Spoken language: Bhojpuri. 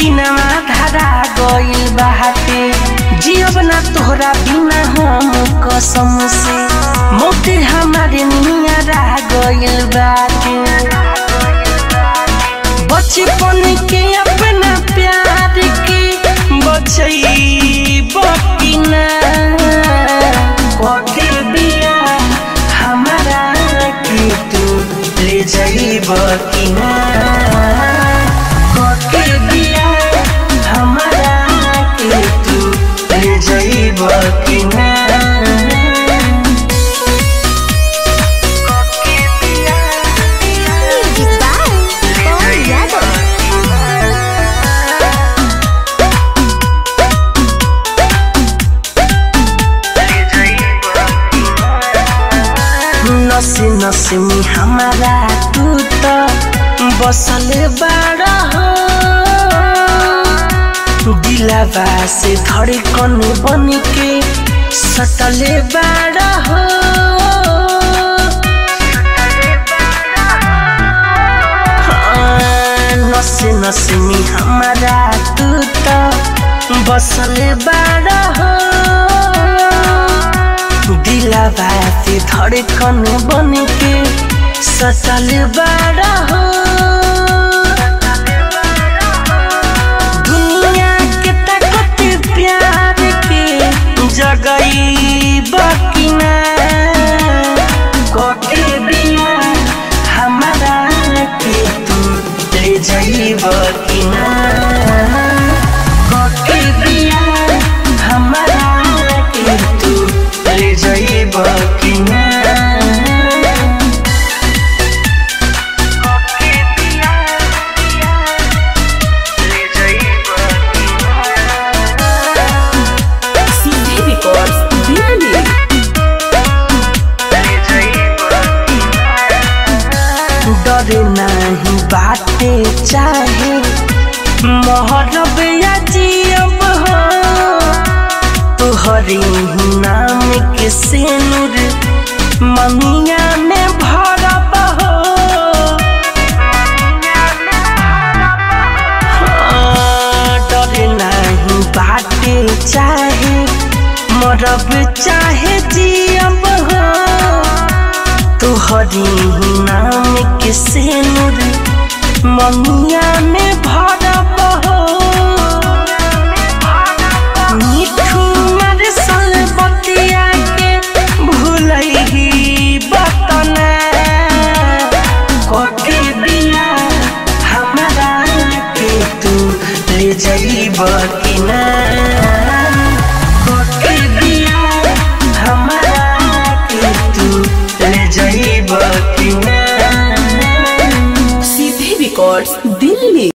दिनमा धारा गइल बाटे जियब ना तोहरा बिना हम कसम से मोते हमारे नियरा गइल बाटे बचपन के अपना प्यार के बचई बकिना कके बिया हमारा के तू ले जाई बकिना कके बिया हमारा के तू ले जाई बकिना Music by Paul Yadav. नसे नसे में हमारा तू तो बसले बाड़ा हो दिलावा से धड़कन बन के सटले बाड़ा हो हाँ, नसे नसे में हमारा तू तो बसले बाड़ा हो दिलावा से धड़कन बन के सटल बाड़ा हो दुनिया के ताकत प्यार के जगई बकिना कोटे बिना हमारा के तू ले जाई बकिना कोटे बिना हमारा के तू ले जाई बकिना CD Records, Delhi. डरे नहीं बाटे चाहे मोहरब या जियब हो तुहरे ही नाम के सेनुर ममिया में भरब हो हाँ, डरे नहीं बाटे चाहे मरब चाहे जियब हो तुहरी ही नाम के सेनुर ममिया में भरब हो मिठू मर बतिया के भूलही बतना कोके बिना हमारा के तू ले जाई बकिना कोके बिना हमारा के तू ले जाई बकिना CD Records, Delhi.